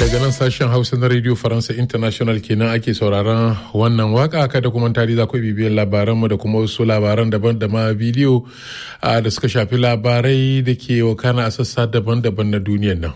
daga nan sashen hausa na radio faransa international kenan ake sauraron wannan waka kada kuma tari za ku bibiyar labaranmu da kuma wasu labaran daban da ma bidiyo da suka shafi labarai da ke wakana a sassa daban-daban na duniyar nan.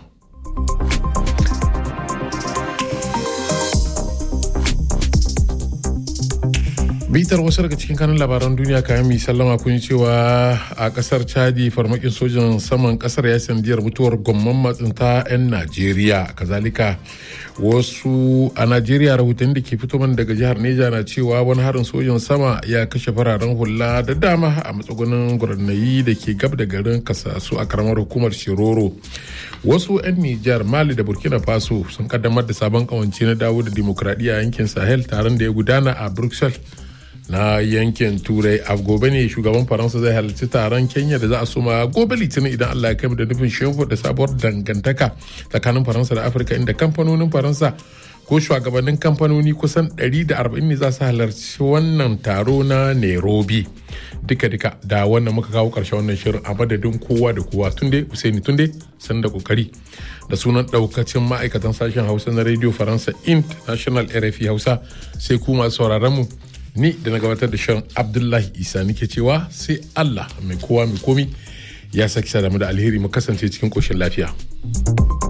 bitar wasu daga cikin kanun labaran duniya kayan mai sallama kun cewa a kasar chadi farmakin sojan saman kasar ya sandiyar mutuwar gomman matsinta 'yan najeriya kazalika wasu a najeriya rahoton da ke fito daga jihar neja na cewa wani harin sojan sama ya kashe fararen hula da dama a matsugunin gurnayi da ke gab da garin kasasu a karamar hukumar shiroro wasu 'yan nijar mali da burkina faso sun kaddamar da sabon kawance na dawo da dimokuraɗiyya yankin sahel taron da ya gudana a bruxelles na yankin turai a gobe ne shugaban faransa zai halarci taron kenya da za a suma gobe litinin idan allah ya kai da nufin shimfiɗa da sabuwar dangantaka tsakanin faransa da afirka inda kamfanonin faransa ko shugabannin kamfanoni kusan 140 ne za su halarci wannan taro na nairobi duka-duka da wannan muka kawo karshe wannan shirin a madadin kowa da kowa tunde usaini tunde san da kokari da sunan daukacin ma'aikatan sashen hausa na radio faransa international rfi hausa sai ku masu sauraron mu ni da na gabatar da shirin abdullahi isa nake cewa sai allah mai kowa mai komi ya saki da mu da alheri mu kasance cikin koshin lafiya.